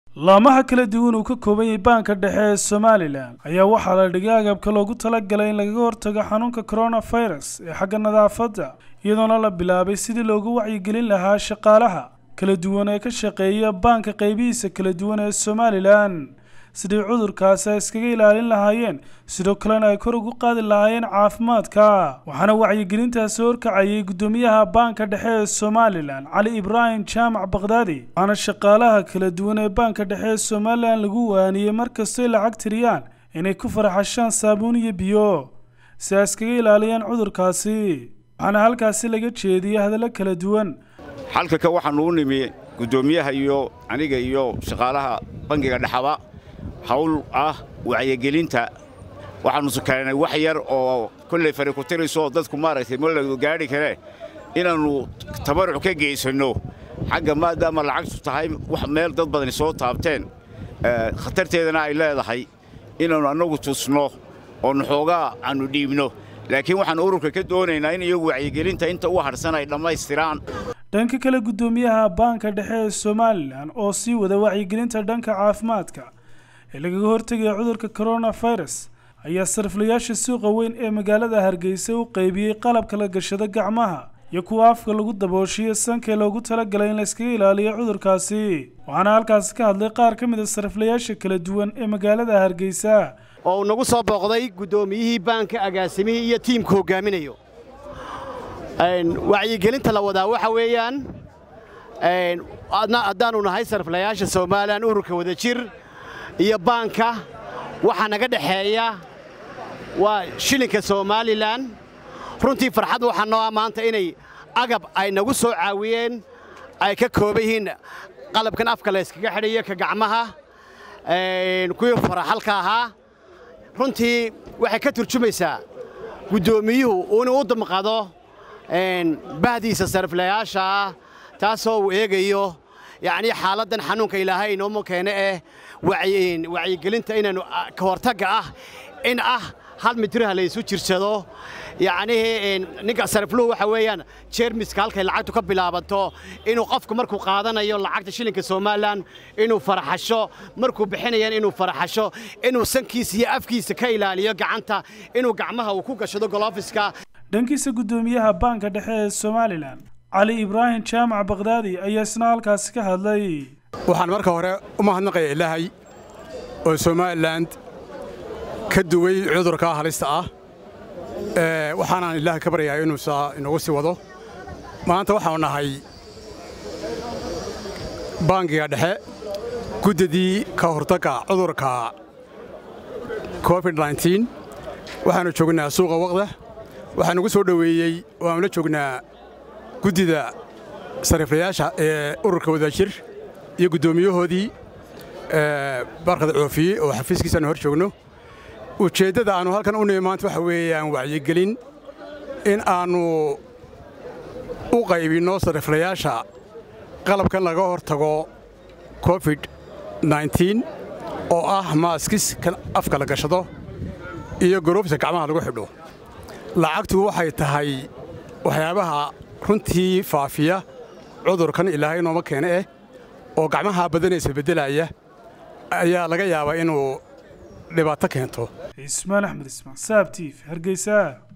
laamaha kala duwan uu ka kooban yahay baanka dhexe ee somalilan ayaa waxaa la dhigay agabka loogu talagalay in lagaga hortago xanuunka coronavirus ee xagga nadaafadda iyadoona la bilaabay sidii loogu wacyigelin lahaa shaqaalaha kala duwan ee ka shaqeeya baanka qaybihiisa kala duwan ee somalilan sidii cudurkaasi ay iskaga ilaalin lahaayeen sidoo kalena ay kor ugu qaadi lahaayeen caafimaadka waxaana wacyigelintaasi horkacayay guddoomiyaha baanka dhexe ee somalilan cali ibraahim jaamac bakdaadi waxaana shaqaalaha kala duwan ee baanka dhexe ee somalilan lagu waaniyey markastay lacag tiriyaan inay ku faraxashaan saabuun iyo biyo si ay iskaga ilaaliyaan cudurkaasi waxaana halkaasi laga jeediyey hadallo kala duwan xalkaka waxaanu u nimi guddoomiyaha iyo aniga iyo shaqaalaha bangiga dhexaba hawl ah wacyigelinta waxaannu sukaynay wax yar oo kolley fari ku tirayso oo dadku maaragtay maladu gaadhi kare inaannu tabaruc ka geysanno xagga maadaama lacagtu tahay wax meel dad badani soo taabteen khatarteedana ay leedahay inaannu annagu tusno oonu xoogaa aannu dhiibno laakiin waxaannu ururka ka doonaynaa in iyagu wacyigelinta inta u hadhsan ay dhammaystiraan dhanka kale guddoomiyaha baanka dhexe ee somalilan oo sii wada wacyigelinta dhanka caafimaadka ee lagaga hortegaya cudurka coronavirus ayaa sariflayaasha suuqa weyn ee magaalada hargeysa u qaybiyey qalabka la gashado gacmaha iyo kuwa afka lagu dabooshiyo sankee loogu talagalay in layskaga ilaaliyo cudurkaasi waxaana halkaasi ka hadlay qaar ka mid a sariflayaasha kala duwan ee magaalada hargeysa oo uu nagu soo booqday guddoomiyihii baanka agaasimihii iyo tiimka hoggaaminayo wacyigelinta la wadaa waxa weeyaan haddaannu nahay sariflayaasha somalilan ururka wadajir iyo baanka waxaa naga dhexeeya waa shilinka somalilan runtii farxad waxaa noo ah maanta inay agab ay nagu soo caawiyeen ay ka kooban yihiin qalabkan afka la yskaga xidhayo ka gacmaha kuwii faraxalka ahaa runtii waxay ka turjumaysaa guddoomiyuhu inuu u damqado bahdiisa sariflayaasha ah taasoo uu eegayo yacnii xaaladdan xanuunka ilaahay inooma keene eh wacyigelinta inaannu ka hortagga ah in ah hal mitraha la isu jirsado yacnihii ninka sarifluhu waxa weeyaan jeermiska halkay lacagtu ka bilaabanto inuu qofku markuu qaadanayo lacagta shilinka somalilan inuu faraxasho markuu bixinayaan inuu faraxasho inuu sankiisa iyo afkiisa ka ilaaliyo gacanta inuu gacmaha uu ku gashado golofiska dhankiisa guddoomiyaha baanka dhexe ee somalilan cali ibraahim jaamac bakdaadi ayaa isna halkaasi ka hadlay waxaan marka hore u mahadnaqaya ilaahay oo somalilan ka duway cudurkaa halista ah waxaanaan ilaahay ka baryayaa inuu saa inoogu sii wado maanta waxaanu nahay baangiga dhexe guddidii ka hortagga cudurka covid nneteen waxaannu joognaa suuqa waqda waxaa nugu soo dhoweeyey waannu la joognaa guddida sariflayaasha ee ururka wadaajir iyo guddoomiyahoodii barkada coofiye oo xafiiskiisaannu hor joogno ujeeddada aannu halkan u nimi maanta waxa weeyaan wacyigelin in aannu u qaybinno sariflayaasha qalabkan laga hor tago covid nneteen oo ah maaskis kan afka la gashado iyo goroofta gacmaha lagu xidho lacagtu waxay tahay waxyaabaha runtii faafiya cudurkan ilaahay nooma keene eh oo gacmaha badanaysa beddelaya ayaa laga yaabaa inuu dhibaato keento ismaan axmed ismaan saab tiif hargeysa